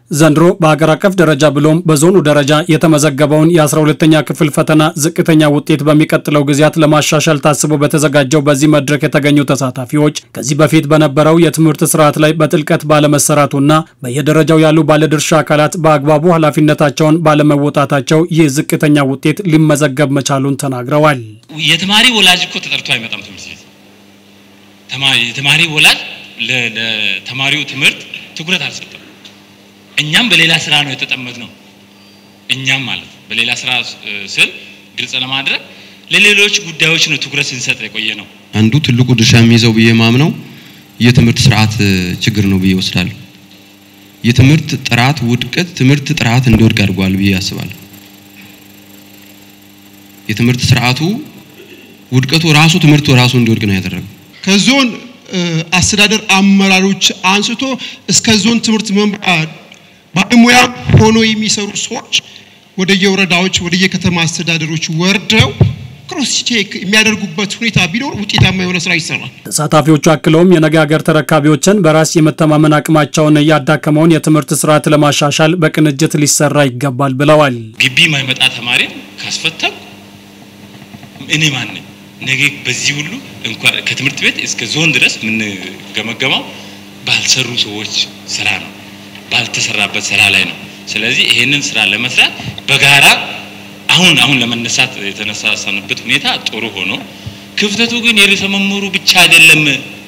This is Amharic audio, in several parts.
ዘንድሮ በሀገር አቀፍ ደረጃ ብሎም በዞኑ ደረጃ የተመዘገበውን የ12ተኛ ክፍል ፈተና ዝቅተኛ ውጤት በሚቀጥለው ጊዜያት ለማሻሻል ታስቦ በተዘጋጀው በዚህ መድረክ የተገኙ ተሳታፊዎች ከዚህ በፊት በነበረው የትምህርት ስርዓት ላይ በጥልቀት ባለመሰራቱና በየደረጃው ያሉ ባለድርሻ አካላት በአግባቡ ኃላፊነታቸውን ባለመወጣታቸው ይህ ዝቅተኛ ውጤት ሊመዘገብ መቻሉን ተናግረዋል። የተማሪ ወላጅ እኮ ተጠርቶ አይመጣም ትምህርት ቤት። የተማሪ ወላጅ ለተማሪው ትምህርት ትኩረት አልሰጠም። እኛም በሌላ ስራ ነው የተጠመድነው። እኛም ማለት በሌላ ስራ ስል ግልጽ ለማድረግ ለሌሎች ጉዳዮች ነው ትኩረት ስንሰጥ የቆየ ነው። አንዱ ትልቁ ድርሻ የሚይዘው ብዬ ማምነው የትምህርት ስርዓት ችግር ነው ብዬ ወስዳለሁ። የትምህርት ጥራት ውድቀት ትምህርት ጥራት እንዲወድቅ አድርጓል ብዬ አስባለሁ። የትምህርት ስርዓቱ ውድቀቱ ራሱ ትምህርቱ ራሱ እንዲወድቅ ነው ያደረገው። ከዞን አስተዳደር አመራሮች አንስቶ እስከ ዞን ትምህርት መምሪያ ባለሙያ ሆኖ የሚሰሩ ሰዎች ወደ የወረዳዎች ወደ የከተማ አስተዳደሮች ወርደው ክሮስ ቼክ የሚያደርጉበት ሁኔታ ቢኖር ውጤታማ የሆነ ስራ ይሰራል። ተሳታፊዎቹ አክለውም የነገ ሀገር ተረካቢዎችን በራስ የመተማመን አቅማቸውን ያዳከመውን የትምህርት ስርዓት ለማሻሻል በቅንጅት ሊሰራ ይገባል ብለዋል። ግቢ የማይመጣ ተማሪ ካስፈተን እኔ ማን ነኝ? ነገ በዚህ ሁሉ እንኳን ከትምህርት ቤት እስከ ዞን ድረስ የምንገመገመው ባልሰሩ ሰዎች ስራ ነው፣ ባልተሰራበት ስራ ላይ ነው። ስለዚህ ይሄንን ስራ ለመስራት በጋራ አሁን አሁን ለመነሳት የተነሳሳንበት ሁኔታ ጥሩ ሆኖ ክፍተቱ ግን የርዕሰ መምህሩ ብቻ አይደለም።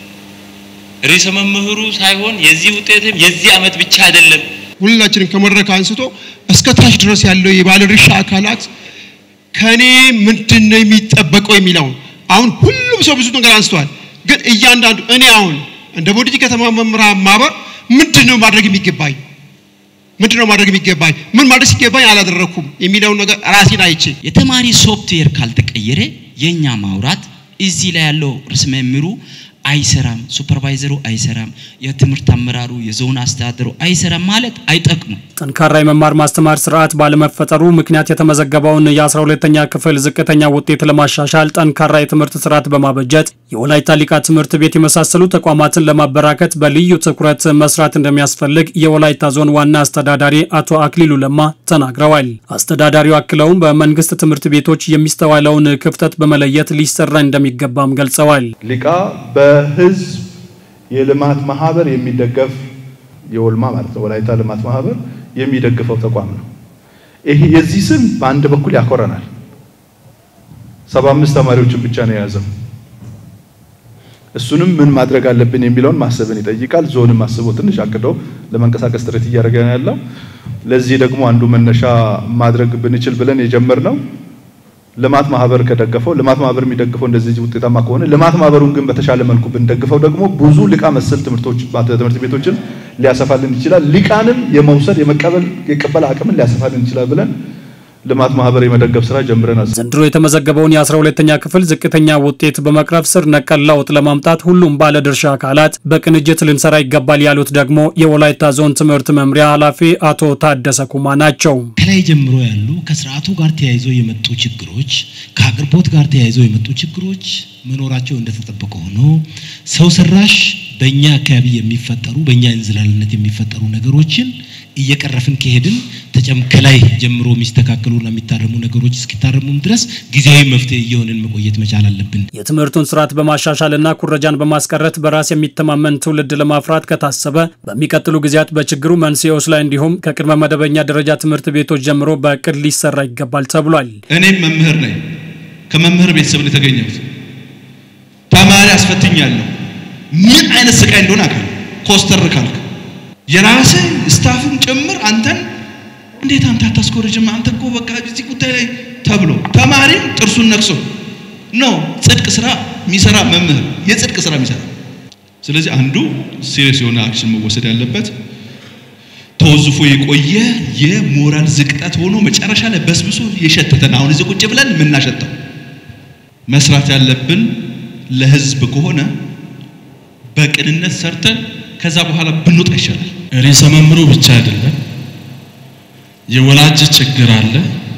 ርዕሰ መምህሩ ሳይሆን የዚህ ውጤትም የዚህ አመት ብቻ አይደለም። ሁላችንም ከመድረክ አንስቶ እስከ ታች ድረስ ያለው የባለድርሻ አካላት ከኔ ምንድን ነው የሚጠበቀው የሚለውን አሁን ሁሉም ሰው ብዙ ነገር አንስተዋል። ግን እያንዳንዱ እኔ አሁን እንደ ቦዲቲ ከተማ መምህራን ማህበር ምንድን ነው ማድረግ የሚገባኝ ምንድን ነው ማድረግ የሚገባኝ ምን ማድረግ ሲገባኝ አላደረኩም የሚለውን ነገር ራሴን አይቼ የተማሪ ሶፍትዌር ካልተቀየረ የኛ ማውራት እዚህ ላይ ያለው ርዕሰ መምህሩ አይሰራም፣ ሱፐርቫይዘሩ አይሰራም፣ የትምህርት አመራሩ የዞን አስተዳደሩ አይሰራም ማለት አይጠቅሙም። ጠንካራ የመማር ማስተማር ስርዓት ባለመፈጠሩ ምክንያት የተመዘገበውን የ12ተኛ ክፍል ዝቅተኛ ውጤት ለማሻሻል ጠንካራ የትምህርት ስርዓት በማበጀት የወላይታ ሊቃ ትምህርት ቤት የመሳሰሉ ተቋማትን ለማበራከት በልዩ ትኩረት መስራት እንደሚያስፈልግ የወላይታ ዞን ዋና አስተዳዳሪ አቶ አክሊሉ ለማ ተናግረዋል። አስተዳዳሪው አክለውም በመንግስት ትምህርት ቤቶች የሚስተዋለውን ክፍተት በመለየት ሊሰራ እንደሚገባም ገልጸዋል። ሊቃ በህዝብ የልማት ማህበር የሚደገፍ የወልማ ማለት ነው ወላይታ ልማት ማህበር የሚደግፈው ተቋም ነው። ይሄ የዚህ ስም በአንድ በኩል ያኮረናል። ሰባ አምስት ተማሪዎችን ብቻ ነው የያዘው። እሱንም ምን ማድረግ አለብን የሚለውን ማሰብን ይጠይቃል። ዞንም አስቦ ትንሽ አቅዶ ለመንቀሳቀስ ጥረት እያደረገ ነው ያለው። ለዚህ ደግሞ አንዱ መነሻ ማድረግ ብንችል ብለን የጀመርነው ልማት ማህበር ከደገፈው ልማት ማህበር የሚደግፈው እንደዚህ ውጤታማ ከሆነ ልማት ማህበሩን ግን በተሻለ መልኩ ብንደግፈው ደግሞ ብዙ ሊቃ መሰል ትምህርቶች ትምህርት ቤቶችን ሊያሰፋልን ይችላል። ሊቃንም የመውሰድ የመቀበል የቀበል አቅምን ሊያሰፋልን ይችላል ብለን ልማት ማህበር የመደገፍ ስራ ጀምረናል። ዘንድሮ የተመዘገበውን የ12ተኛ ክፍል ዝቅተኛ ውጤት በመቅረፍ ስር ነቀል ለውጥ ለማምጣት ሁሉም ባለድርሻ አካላት በቅንጅት ልንሰራ ይገባል ያሉት ደግሞ የወላይታ ዞን ትምህርት መምሪያ ኃላፊ አቶ ታደሰ ኩማ ናቸው። ከላይ ጀምሮ ያሉ ከስርዓቱ ጋር ተያይዞ የመጡ ችግሮች፣ ከአቅርቦት ጋር ተያይዞ የመጡ ችግሮች መኖራቸው እንደተጠበቀ ሆኖ ሰው ሰራሽ በእኛ አካባቢ የሚፈጠሩ በእኛ እንዝላልነት የሚፈጠሩ ነገሮችን እየቀረፍን ከሄድን ከላይ ጀምሮ የሚስተካከሉና የሚታረሙ ነገሮች እስኪታረሙም ድረስ ጊዜያዊ መፍትሄ እየሆንን መቆየት መቻል አለብን። የትምህርቱን ስርዓት በማሻሻልና ኩረጃን በማስቀረት በራስ የሚተማመን ትውልድ ለማፍራት ከታሰበ በሚቀጥሉ ጊዜያት በችግሩ መንስኤዎች ላይ እንዲሁም ከቅድመ መደበኛ ደረጃ ትምህርት ቤቶች ጀምሮ በእቅድ ሊሰራ ይገባል ተብሏል። እኔም መምህር ነኝ። ከመምህር ቤተሰብ ነው የተገኘሁት። ተማሪ አስፈትኛለሁ። ምን አይነት ስቃይ እንደሆነ አካል ኮስተር ካልክ የራስህ ስታፍም ጭምር አንተን እንዴት አንተ አታስኮርጅም? አንተ እኮ በቃ እዚህ ጉዳይ ላይ ተብሎ ተማሪም ጥርሱን ነክሶ ነው ጽድቅ ስራ የሚሰራ መምህር የጽድቅ ስራ የሚሰራ ስለዚህ አንዱ ሲሪየስ የሆነ አክሽን መወሰድ ያለበት ተወዝፎ የቆየ የሞራል ዝቅጠት ሆኖ መጨረሻ ላይ በስብሶ የሸተተን አሁን እዚህ ቁጭ ብለን የምናሸተው መስራት ያለብን ለህዝብ ከሆነ በቅንነት ሰርተን ከዛ በኋላ ብንወጣ ይሻላል። ርዕሰ መምህሩ ብቻ አይደለም፣ የወላጅ ችግር አለ፣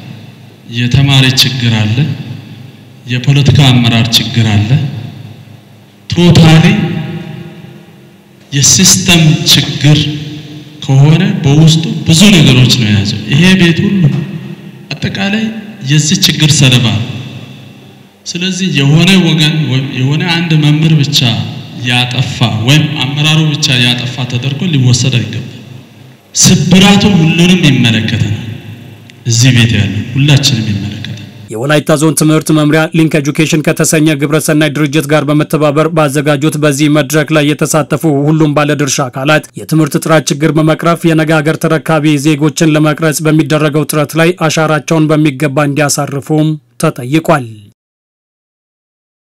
የተማሪ ችግር አለ፣ የፖለቲካ አመራር ችግር አለ። ቶታሊ የሲስተም ችግር ከሆነ በውስጡ ብዙ ነገሮች ነው የያዘው። ይሄ ቤት ሁሉ አጠቃላይ የዚህ ችግር ሰለባ ነው። ስለዚህ የሆነ ወገን የሆነ አንድ መምህር ብቻ ያጠፋ ወይም አመራሩ ብቻ ያጠፋ ተደርጎ ሊወሰድ አይገባም። ስብራቱ ሁሉንም ይመለከተናል። እዚህ ቤት ያለ ሁላችንም ይመለከተናል። የወላይታ ዞን ትምህርት መምሪያ ሊንክ ኤጁኬሽን ከተሰኘ ግብረሰናይ ድርጅት ጋር በመተባበር ባዘጋጁት በዚህ መድረክ ላይ የተሳተፉ ሁሉም ባለድርሻ አካላት የትምህርት ጥራት ችግር በመቅረፍ የነገ ሀገር ተረካቢ ዜጎችን ለመቅረጽ በሚደረገው ጥረት ላይ አሻራቸውን በሚገባ እንዲያሳርፉም ተጠይቋል።